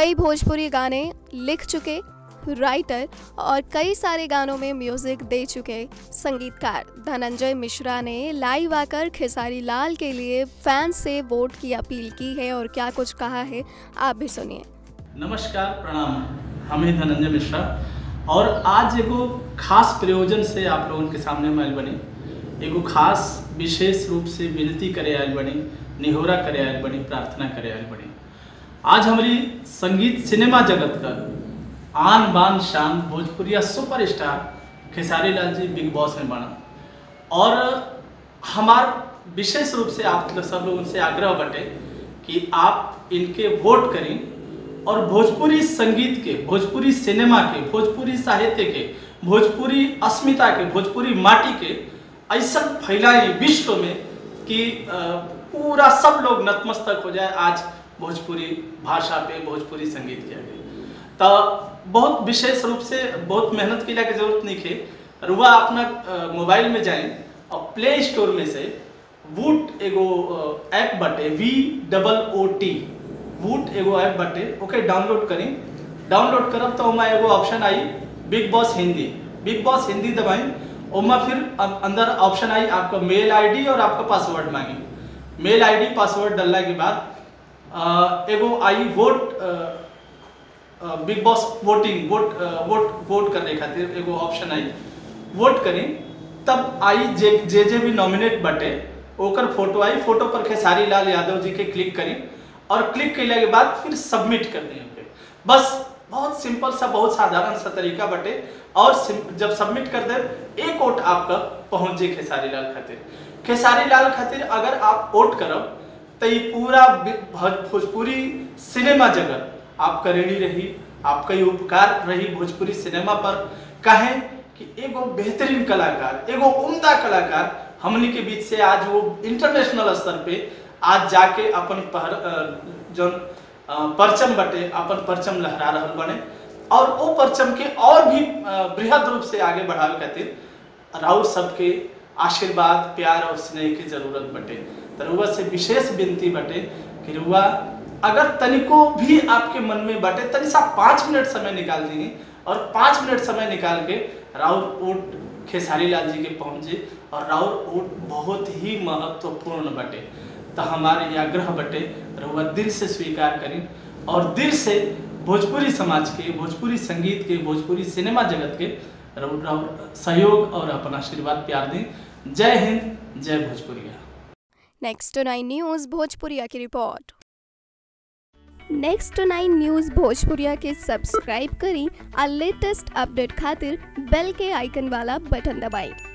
कई भोजपुरी गाने लिख चुके राइटर और कई सारे गानों में म्यूजिक दे चुके संगीतकार धनंजय मिश्रा ने लाइव आकर खेसारी लाल के लिए फैंस से वोट की अपील की है और क्या कुछ कहा है आप भी सुनिए नमस्कार प्रणाम हम ही धनंजय मिश्रा और आज एगो खास प्रयोजन से आप लोगों के सामने हम आयल बनी एगो खास विशेष रूप से विनती करे आयल बनी निहोरा करे आयल बनी प्रार्थना करे आयल बनी आज हमारी संगीत सिनेमा जगत का आन बान शान भोजपुरिया सुपरस्टार खेसारी लाल जी बिग बॉस में बना और हमार विशेष रूप से आप लोग सब लोगों से आग्रह बटे कि आप इनके वोट करें और भोजपुरी संगीत के भोजपुरी सिनेमा के भोजपुरी साहित्य के भोजपुरी अस्मिता के भोजपुरी माटी के ऐसा फैलाए विश्व में कि अ, पूरा सब लोग नतमस्तक हो जाए आज भोजपुरी भाषा पे भोजपुरी संगीत के आगे तो बहुत विशेष रूप से बहुत मेहनत की की जरूरत नहीं है रुआ अपना अ, मोबाइल में जाएं और प्ले स्टोर में से वूट एगो अ, ऐप बटे V double O T Voot एगो ऐप बटे ओके डाउनलोड करी डाउनलोड करब तो ओमा एगो ऑप्शन आई Bigg Boss Hindi Bigg Boss Hindi दबाई ओमा फिर अब अंदर ऑप्शन आई आपका मेल आईडी और आपका पासवर्ड मांगी मेल आईडी पासवर्ड डालने के बाद अ, एगो आई वोट अ, बिग बॉस वोटिंग वोट अ, वोट वोट करने खातिर एगो ऑप्शन आई वोट करी तब आई जे जे जे भी नॉमिनेट बटे ओकर फोटो आई फोटो पर खेसारी लाल यादव जी के क्लिक करी और क्लिक कैले के बाद फिर सबमिट कर दें ओके बस बहुत सिंपल सा बहुत साधारण सा तरीका बटे और सिम- जब सबमिट कर दे एक वोट आपका पहुंच जाए खेसारी लाल खातिर खेसारी लाल खातिर अगर आप वोट करब तो ये पूरा बि- भोज- भोजपुरी सिनेमा जगत आपका रेडी रही आपका ये उपकार रही भोजपुरी सिनेमा पर कहें कि एगो बेहतरीन कलाकार एगो उम्दा कलाकार हमनी के बीच से आज वो इंटरनेशनल स्तर पे आज जाके अपन पहर अ, जौन अ, परचम बटे अपन परचम लहरा रहल बने और वो परचम के और भी अ, बृहद रूप से आगे बढ़ावे खातिर राउर सबके आशीर्वाद प्यार और स्नेह की जरूरत बटे तो रुआ से विशेष विनती बटे कि रुआ अगर तनिको भी आपके मन में बटे तनि सा पाँच मिनट समय निकाल दीजिए और पाँच मिनट समय निकाल के राउर ओट खेसारी लाल जी के पहुँचे और राउर ओट बहुत ही महत्वपूर्ण बटे तो हमारे ये आग्रह बटे रुआ दिल से स्वीकार करें और दिल से भोजपुरी समाज के भोजपुरी संगीत के भोजपुरी सिनेमा जगत के रउर रउर सहयोग और अपन आशीर्वाद प्यार दें जय हिंद जय भोजपुरिया नेक्स्ट नाइन न्यूज़ भोजपुरिया की रिपोर्ट नेक्स्ट नाइन न्यूज़ भोजपुरिया के सब्सक्राइब करी और लेटेस्ट अपडेट खातिर बेल के आइकन वाला बटन दबाएं